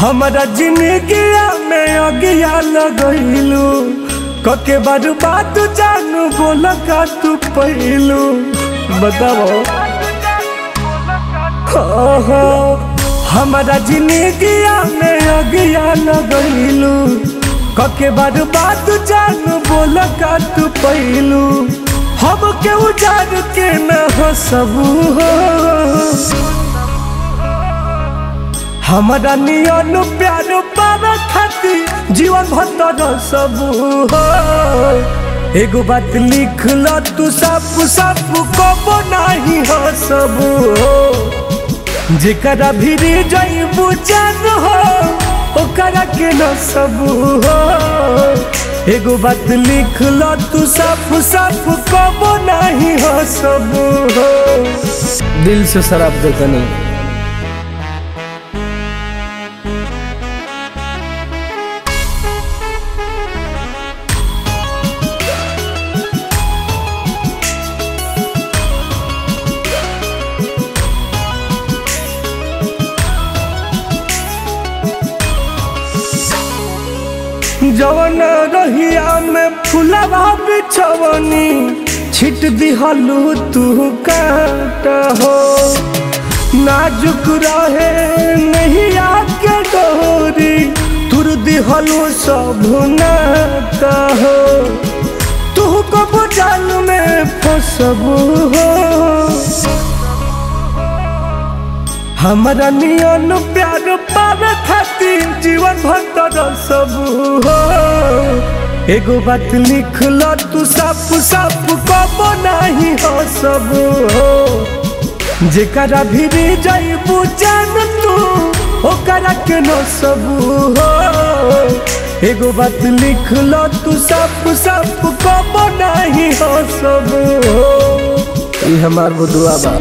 हमारा जिंदगिया में अगिया लगैलू कके बार बात जानू बोल का तू पहलू बताओ ओहो हमारा जिंदगिया में अगिया लगैलू कके बार बात जानू बोल का तू पहलू हम के उजाड़ के न हो सबू हो हमारा नियन प्यार पावे खातिर जीवन भर सब हो एगो बात लिख ल तू सब सब कबो नहीं हो सब हो जेकरा भीरी जईबू जान हो ओकरा के न सब हो एगो बात लिख ल तू सब सब कबो नहीं हो सब हो दिल से शराब देता नहीं जवन रहिया में फुलवा बिछवनी छिट दिहलू तू काट हो नाजुक रहे नहीं आके डोरी तुर दिहलू सब नात हो तू को जाल में फसबू हो हमारा नियन प्यार पावे खातिर जीवन भर सब हो एगो बात लिख ल तू सब सब कबो नहीं हो सब हो जेकरा भीरी जईबू जान तू ओकरा के न सब हो एगो बात लिख ल तू सब सब कबो नहीं हो सब हो ये हमार बुदुआ बा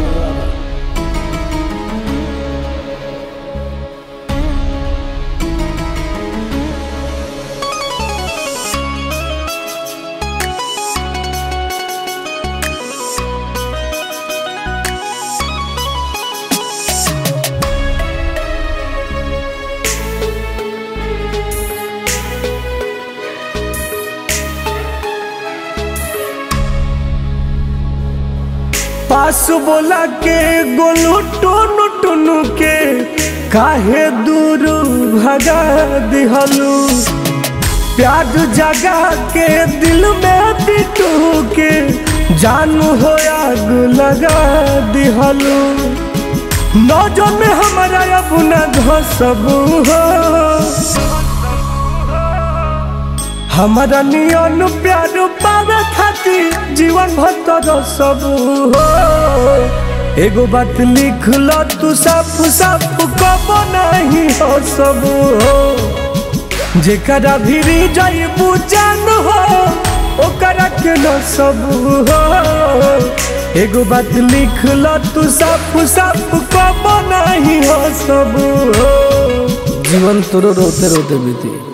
पास बोला के गोलू टोनू टोनू के काहे दूर भगा दिहलू प्यार जगा के दिल में बिटू के जानू हो आग लगा दिहलू नौजो में हमारा अपना धसबू हो हमारा नियन प्यार पावे खातिर जीवन भर सब हो एगो बात लिख ल तू सब सब कबो नहीं हो सब हो जेकरा भीरी जईबू जान हो ओकरा के न सब हो एगो बात लिख ल तू सब सब कबो नहीं हो सब हो जीवन तोरो रोते रोते बीती